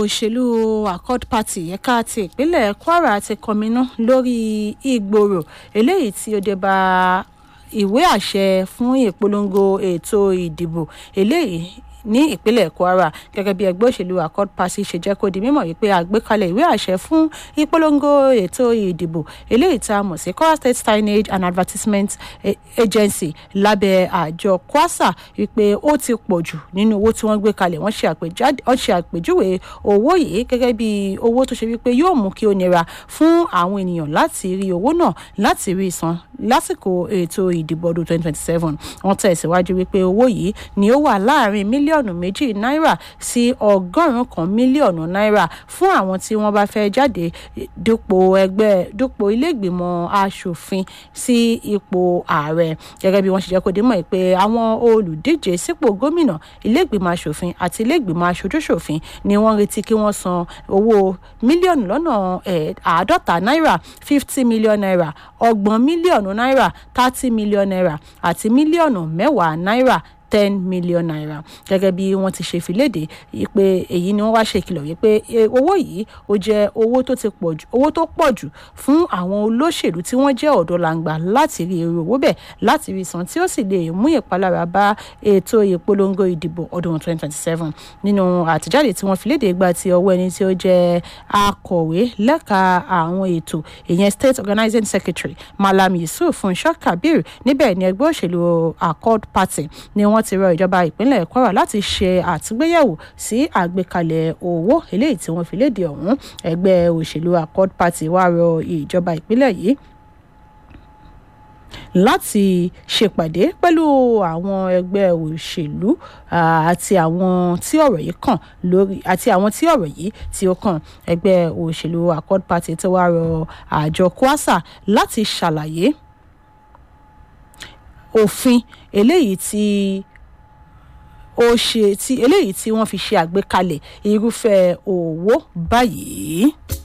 òṣèlú accord party ẹ̀ka ti ìpínlẹ̀ kwara ti kọminú lórí ìgbòrò eléyìí tí ó dé bá ìwé àṣẹ fún ìpolongo ètò ìdìbò eléyìí ní ìpínlẹ̀ kwara gẹ́gẹ́ bí ẹgbẹ́ òṣèlú accord party ṣe jẹ́ kó di mímọ̀ wípé àgbékalẹ̀ ìwé àṣẹ fún ìpolongo ètò ìdìbò eléyìí tá a mọ̀ sí kwara state signage and advertisement agency lábẹ́ àjọ kwasa wípé ó ti pọ̀ jù nínú owó tí wọ́n gbé kalẹ̀ wọ́n ṣe àpèjúwe owó yìí gẹ́gẹ́ bí owó tó ṣe wípé yóò mú kí ó nira fún àwọn ènìyàn láti rí owó náà láti rí san lásìkò ètò ìdìbò ọdún 2027 wọ́n tẹ̀síwájú wípé owó yìí ni ó wà láàrin mílíọ̀nù mílíọ̀nù méjì náírà sí ọgọ́rùn-ún kan mílíọ̀nù náírà fún àwọn tí wọ́n bá fẹ́ jáde dupò ẹgbẹ́ dupò iléègbìmọ̀ asòfin sí ipò ààrẹ gẹ́gẹ́ bí wọ́n ṣe jẹ́ kó dé mọ̀ pé àwọn olùdíje sípò gómìnà iléègbìmọ̀ asòfin àti iléègbìmọ̀ aṣojúṣòfin ni wọ́n retí kí wọ́n san owó mílíọ̀nù lọ́nà àádọ́ta náírà fifty million naira ọgbọ̀n mílíọ̀nù náírà thirty million naira àti mílíọ̀nù mẹ́wàá náírà ten million naira gẹ́gẹ́ bí wọ́n ti ṣe fìlédè pé èyí ni wọ́n wá ṣe ìkìlọ̀ wípé owó yìí ó jẹ́ owó tó ti pọ̀ jù owó tó pọ̀ jù fún àwọn olóṣèlú tí wọ́n jẹ́ ọ̀dọ́ làǹgbà láti rí èrè owó bẹ̀ láti rí san tí ó sì lè mú ìpalára bá ètò ìpolongo ìdìbò ọdún 2027 nínú àtijáde tí wọ́n fìlédè gba ti ọwọ́ ẹni tí ó jẹ́ akọ̀wé lẹ́ka àwọn ètò ìyẹn state organizing secretary malam yusuf funsho kabir níbẹ̀ ni ẹgbẹ́ òṣèlú accord party ni wọ́n ti rọ ìjọba ìpínlẹ̀ kwara láti ṣe àtúgbéyẹ̀wò sí àgbékalẹ̀ owó eléyìí tí wọ́n fi léde ọ̀hún ẹgbẹ́ òṣèlú accord party wá rọ ìjọba ìpínlẹ̀ yìí láti ṣèpàdé pẹ̀lú àwọn ẹgbẹ́ òṣèlú àti àwọn tí ọ̀rọ̀ yìí kàn lórí àti àwọn tí ọ̀rọ̀ yìí tí ó kàn ẹgbẹ́ òṣèlú accord party tí wàá rọ àjọ kwasa láti ṣàlàyé òfin eléyìí tí ó ṣe tí eléyìí tí wọ́n fi ṣe àgbékalẹ̀ irúfẹ́ òwò báyìí.